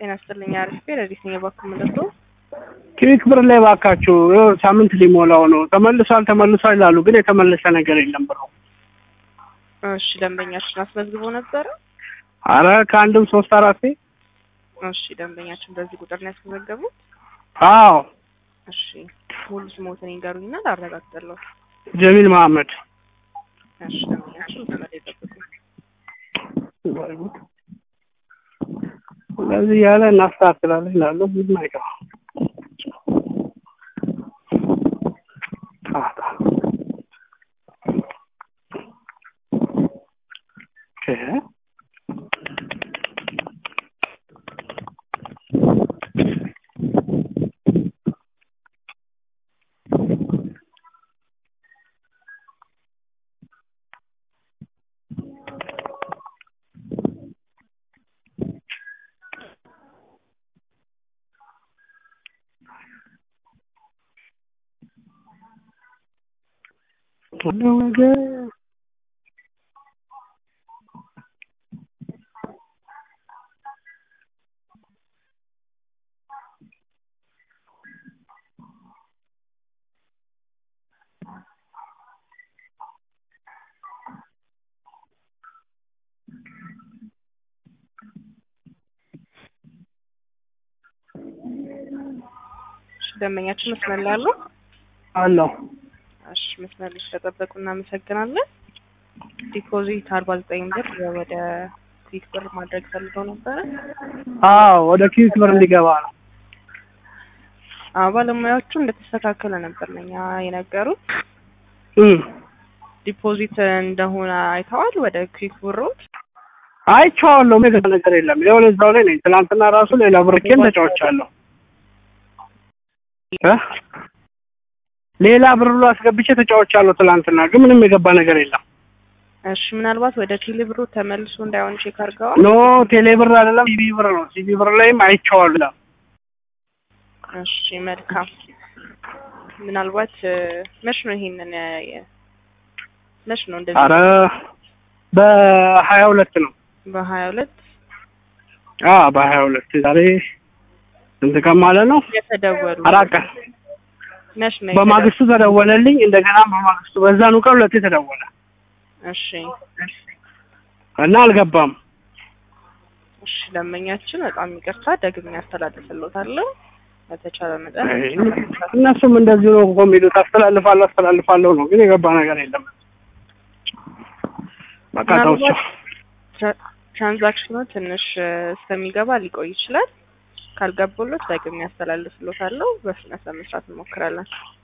ጤና ይስጥልኝ። አሪፍ ረዲስ ነኝ። እባክህ ምንድን ነው? ክሊክ ብር ላይ ባካችሁ ይኸው ሳምንት ሊሞላው ነው። ተመልሷል ተመልሷል ይላሉ፣ ግን የተመለሰ ነገር የለም ብሩ። እሺ ደንበኛችን አስመዝግቦ ነበረ? አረ ከአንድም ሶስት አራቴ። እሺ ደንበኛችን በዚህ ቁጥር ነው ያስመዘገቡት? አዎ እሺ ሙሉ ስሞትን ይንገሩኝና ላረጋግጥልዎ። ጀሚል መሀመድ። እሺ ደንበኛችን መስመር ላይ ጠብቁኝ። እንደዚህ ያለ እናስተካክላለን ይላሉ፣ ምንም አይገባም። ጣጣ ኦኬ ሁሉም ነገር እሺ ደንበኛችን መስመር ላይ አሉ? አለው እሺ መስመር ላይ ስለጠበቁ እናመሰግናለን። ዲፖዚት አርባ ዘጠኝ ብር ወደ ክዊክ ብር ማድረግ ፈልገው ነበረ። አዎ ወደ ክሊክ ብር እንዲገባ ነው። አዎ ባለሙያዎቹ እንደተስተካከለ ነበር ለኛ የነገሩት። እም ዲፖዚት እንደሆነ አይተዋል ወደ ክዊክ ብሮት? አይቼዋለሁ። ምንም ነገር የለም። ይኸው እዛው ላይ ነኝ። ትናንትና ራሱ ሌላ ብርኬን ተጫውቻለሁ። እ ሌላ ብር ሁሉ አስገብቼ ተጫውቻለሁ ትናንትና፣ ግን ምንም የገባ ነገር የለም። እሺ ምናልባት ወደ ቴሌ ብሩ ተመልሶ እንዳይሆን ቼክ አድርገዋል? ኖ ቴሌ ብር አይደለም ሲቢ ብር ነው። ሲቢ ብር ላይም አይቼዋለሁ። እሺ መልካም። ምናልባት እ መች ነው ይሄንን የ- መች ነው እንደዚህ አረ በሀያ ሁለት ነው። በሀያ ሁለት አ በሀያ ሁለት ዛሬ ስንት ቀን ማለት ነው? የተደወሉ አራት ቀን። መች ነው በማግስቱ ተደወለልኝ። እንደገና በማግስቱ በዛኑ ቀን ሁለቴ ተደወለ እሺ እና አልገባም። እሺ ደንበኛችን በጣም ይቅርታ ደግሜ ያስተላልፍልዎታለሁ። በተቻለ መጠን እነሱም እንደዚሁ ነው እኮ የሚሉት አስተላልፋለሁ አስተላልፋለሁ ነው፣ ግን የገባ ነገር የለም። በቃ ተውቸው። ምናልባት ትራ- ትራንዛክሽኑ ትንሽ እ እስከሚገባ ሊቆይ ይችላል። ካልገቡሎት ደግሜ ያስተላልፍልዎታለሁ። በፍጥነት ለመስራት እንሞክራለን።